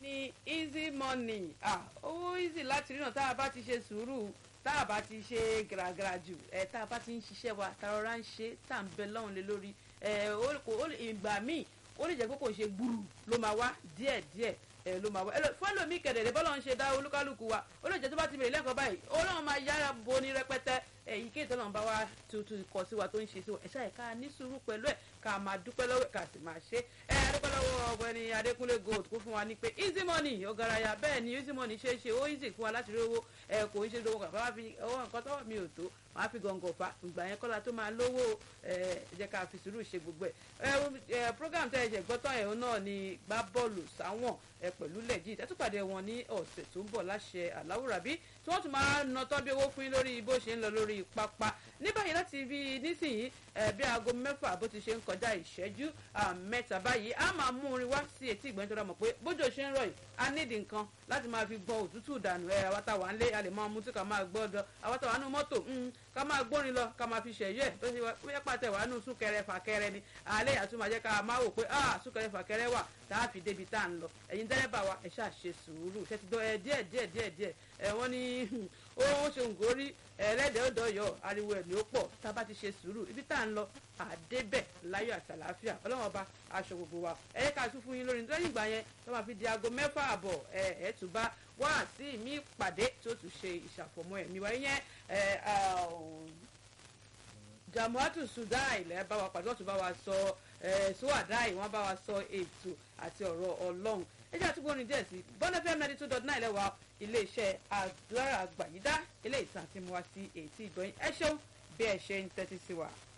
ní easy money ah owó easy láti ríran tá a bá ti ṣe sùúrù tá a bá ti ṣe gàràgàrà jù ẹ tá a bá ti ń ṣiṣẹ́ wa tá a rọra ń ṣe tá à ń bẹ lọ́hùn lé lórí ẹ ìgbà míì ó lè jẹ́ pé kò ṣe gbúrú ló máa wá díẹ̀díẹ̀ ẹ ló máa wá fún ẹlòmíì kẹ̀dẹ̀dẹ̀ bọ́lá ń ṣe dá olúkálùkù wa ó lè jẹ́ tó bá ti bèrè lẹ́kọ̀ọ́ báyìí ọlọ́run máa yára bo ní rẹpẹtẹ èyí kí ìtọ́nà bá wa tuntun kọ sí wa tó ń ṣe sí wa ẹ̀ṣá ẹ̀ ká ní sùúrù pẹ̀lú ẹ̀ ká máa dúpẹ́ lọ́wọ́ ẹ̀ ká sì máa ṣe ẹ̀ adúpẹ́ lọ́wọ́ ọ̀gbẹ́ni adékúnlé gold kó fún wa ní pé easy money ọ̀gárayà bẹ́ẹ̀ ni easy money ṣe é ṣe ó easy fún wa láti rí owó ẹ̀ kò ń ṣe lówó kàfá wá fi owó nǹkan tọ́wọ́ mi ò tó wàá fi gọ̀ǹgọ̀ fa ìgbà yẹn kọ́la tó máa lówó ẹ̀ jẹ́ ká fi sùúrù ṣe gbogbo ẹ̀ program tẹ́ ẹ jẹ́ gbọ́tọ̀ ẹ̀ náà ni gbá bọ́ọ̀lù sáwọn ẹ̀ pẹ̀lú lẹ́jì tẹ́tùpàdé wọn ní ọ̀sẹ̀ tó ń bọ̀ láṣẹ àláwùrábí tí wọ́n tún máa nà tọ́ bí owó fún yín lórí bó ṣe ń lọ lórí pápá ní báyìí láti bí nísìnyí bí aago mẹ́fà bó ti ṣe ń kọjá ìṣẹ́jú mẹ́ta báyìí a máa mú orin wá sí etí ìgbọ́n tó dá mọ̀ pé bójú ṣe ń rọ̀ yìí a nídìí nǹkan láti máa fi gbọ́n òtútù dànù ẹ̀ àwátà wà ń lé a lè máa mú tí ká máa gbọ́ ọdọ àwátà wà nù mọ́tò ká máa gbórin lọ ká máa fi ṣẹ̀yọ́ ẹ̀ tó ṣe wáyé pàtẹ́ wà nù súnkẹrẹ fàkẹrẹ ni alẹ́ àtúmọ̀ jẹ́ ká máa wò pé ah súnkẹrẹ fàkẹrẹ wà tá a fi débi tá à ń lọ ẹ̀yin dẹ́rẹ́bà wa ẹ̀ ṣáà ṣe sùúrù ṣe ti dọ́ ẹ díẹ̀ díẹ̀ díẹ̀ díẹ̀ ẹ̀ wọ́n ní ó ṣe nǹkan ẹlẹ́dẹ̀ẹ́ ọ̀dọ́ yọ ariwo ẹ̀ ní ó pọ̀ tá a bá ti ṣe sùúrù ibi tá à ń lọ àdébẹ̀ láyọ̀ àti àlàáfíà ọlọ́run ọba aṣọ gbogbo wa ẹ ká tún fún yín lórí nítorí ìgbà yẹn tó máa fi di aago mẹ́fà àbọ̀ ẹ ẹ tún bá wá sí mi pàdé tó tún ṣe ìṣàfọ̀mọ́ ẹ̀mí wa yẹn jamuatu sudai lẹ́ bá wa pàdé wọ́n tún bá wa sọ suwadai wọ́n bá wa sọ ètò àti ọ̀rọ̀ ọlọ́run ẹ jẹ́ àtúgbò orin díẹ̀ sí bọ́nẹ́fẹ́ ninety two dot nine lẹ́wà iléeṣẹ́ agbára àgbàyídá ilé ìtàn àti mu wá sí èyí tí ìgbọ̀nyìn ẹ ṣeun bí ẹ ṣe ń tẹ́tí sí wa.